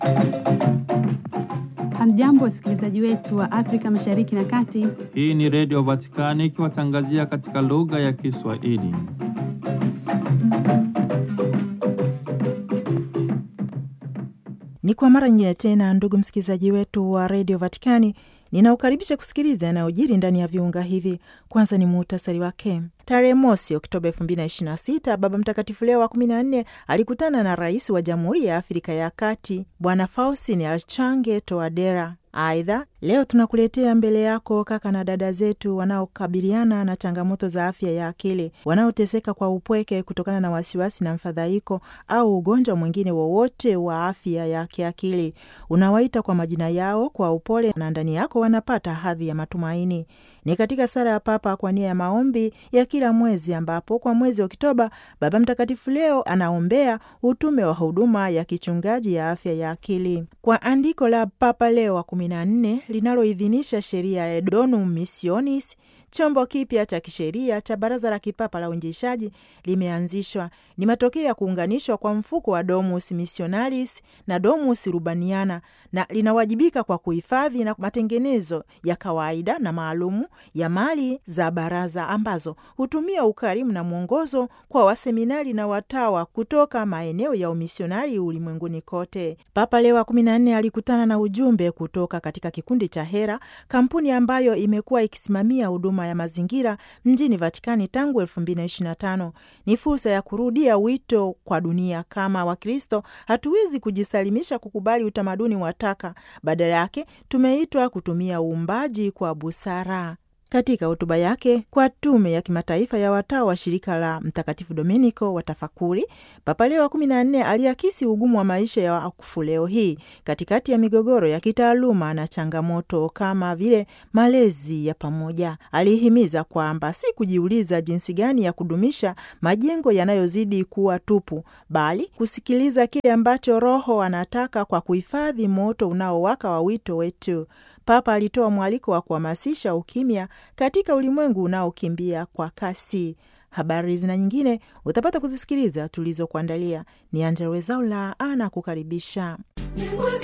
Hamjambo, wasikilizaji wetu wa Afrika Mashariki na Kati. Hii ni Redio Vatikani ikiwatangazia katika lugha ya Kiswahili. Ni kwa mara nyingine tena, ndugu msikilizaji wetu wa redio Vatikani, ninaukaribisha kusikiliza yanayojiri ndani ya viunga hivi. Kwanza ni muhtasari wake. Tarehe mosi Oktoba elfu mbili na ishirini na sita Baba Mtakatifu Leo wa kumi na nne alikutana na rais wa Jamhuri ya Afrika ya Kati Bwana Faustin Archange Touadera. Aidha, leo tunakuletea mbele yako kaka na dada zetu wanaokabiliana na changamoto za afya ya akili, wanaoteseka kwa upweke kutokana na wasiwasi na mfadhaiko au ugonjwa mwingine wowote wa afya ya kiakili. Unawaita kwa majina yao kwa upole, na ndani yako wanapata hadhi ya matumaini. Ni katika sala ya Papa kwa nia ya maombi ya kila mwezi, ambapo kwa mwezi Oktoba Baba Mtakatifu leo anaombea utume wa huduma ya kichungaji ya afya ya akili. Kwa andiko la Papa Leo wa kumi na nne linaloidhinisha sheria ya Donum Missionis, chombo kipya cha kisheria cha Baraza la Kipapa la Uinjilishaji limeanzishwa. Ni matokeo ya kuunganishwa kwa mfuko wa Domus Missionalis na Domus Urbaniana, na linawajibika kwa kuhifadhi na matengenezo ya kawaida na maalumu ya mali za baraza ambazo hutumia ukarimu na mwongozo kwa waseminari na watawa kutoka maeneo ya umisionari ulimwenguni kote. Papa Leo wa kumi na nne alikutana na ujumbe kutoka katika kikundi cha Hera, kampuni ambayo imekuwa ikisimamia huduma ya mazingira mjini Vatikani tangu elfu mbili na ishirini na tano. Ni fursa ya kurudia wito kwa dunia. Kama Wakristo hatuwezi kujisalimisha kukubali utamaduni wa taka, badala yake tumeitwa kutumia uumbaji kwa busara. Katika hotuba yake kwa tume ya kimataifa ya watawa wa shirika la Mtakatifu Dominiko wa tafakuri, Papa Leo wa kumi na nne aliakisi ugumu wa maisha ya wakufu leo hii katikati ya migogoro ya kitaaluma na changamoto kama vile malezi ya pamoja. Alihimiza kwamba si kujiuliza jinsi gani ya kudumisha majengo yanayozidi kuwa tupu, bali kusikiliza kile ambacho Roho anataka kwa kuhifadhi moto unaowaka wa wito wetu. Papa alitoa mwaliko wa kuhamasisha ukimya katika ulimwengu unaokimbia kwa kasi. Habari zina nyingine utapata kuzisikiliza tulizokuandalia. Ni Angella Rwezaula ana kukaribisha.